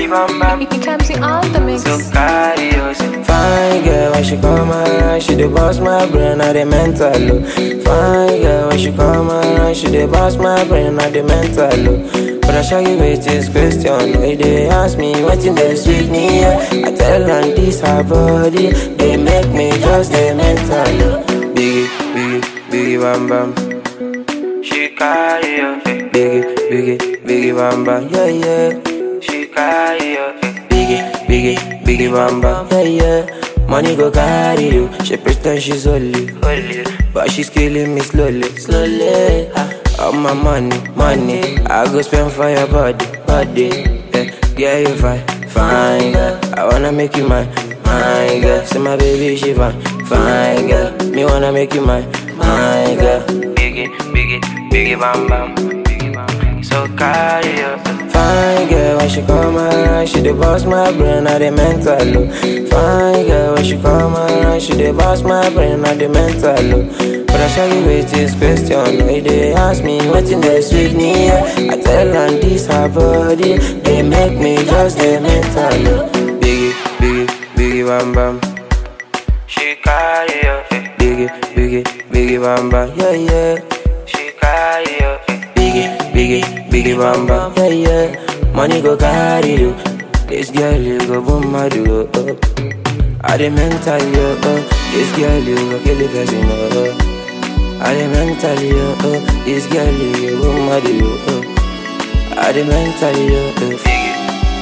bam bam. It comes in all the mix. So carry us. Fine girl, when she come around, she dey boss my brain, I dey mental low. Fine girl, when she come around, she dey boss my brain, I dey mental low. But I shall give it this question, why they ask me wetin dey sweet me? Yeah. I tell them this her body, they make me just dey mental low. Biggie, biggie, biggie, bam bam. She carry us. Biggie, biggie, biggie, bam bam, yeah yeah. She carry us. Biggie, biggie, biggie, bam bam, yeah yeah. Money go carry you, she pretend she's only. Holy. But she's killing me slowly, slowly. Ah, all my money, money, I go spend for your body, body. Yeah, yeah, you fine, fine girl. I wanna make you mine, mine girl. See my baby, she fine, fine girl. Me wanna make you mine, mine girl. Biggie, biggie, biggie bam bam. Biggie bam bam. So carry us. Fine girl, when she come around, she dey boss my brain, I dey mental low. Fine girl, when she come around, she dey boss my brain, I dey mental low. But I shall give it this question, why they ask me wetin dey sweet me? Yeah. I tell them this her body, they make me just dey mental low. Biggie, biggie, biggie, bam bam. She carry us. Biggie, biggie, biggie, bam bam, yeah yeah. She carry us. Biggie, biggie, biggie, bam bam, yeah yeah. Money go carry you. This girl you go boom my do. Oh. I dey mental you. Oh. This girl you go kill the person. Oh. I dey mental you. Oh. This girl you go boom my do. Oh. I dey mental you. Oh. Biggie.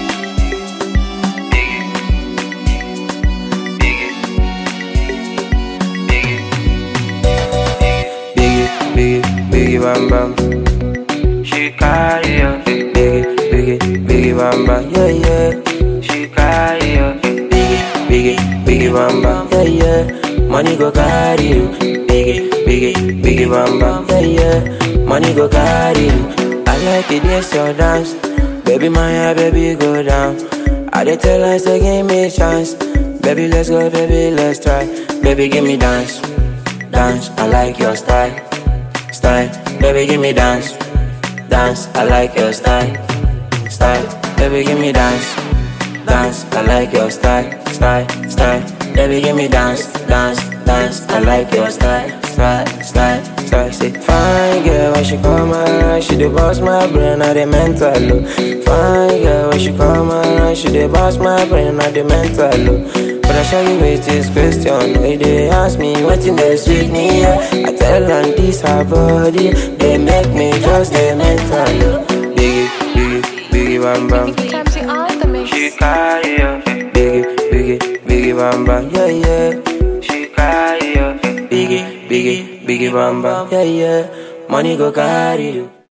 Biggie. Biggie. Biggie. Biggie, biggie, biggie, bam bam. She carry us. Biggie, biggie, biggie, bam bam, yeah yeah. She carry us. Biggie, biggie, biggie, bam bam, yeah yeah. Money go carry you. Biggie, biggie, biggie, bam bam, yeah yeah. Money go carry you. I like it, this your dance. Baby, my hair, baby, go down. I dey tell her, say, give me a chance. Baby, let's go, baby, let's try. Baby, give me dance, dance. I like your style, style. Baby, give me dance, dance. I like your style, style. Baby, give me dance, dance. I like your style, style, style. Baby, give me dance, dance, dance. I like your style, style, style, style. Say, fine girl, when she come around, she dey boss my brain, I dey mental low. Fine girl, when she come around, she dey boss my brain, I dey mental low. But I shall give it this question, why they ask me wetin dey sweet me? Yeah. I tell them this her body, they make me just dey mental low. Biggie, biggie, biggie, bam bam. It comes in all the mix. She carry us. Biggie, biggie, biggie, bam bam, yeah yeah. She carry us. Biggie, biggie, biggie, bam bam, yeah yeah. Money go carry you.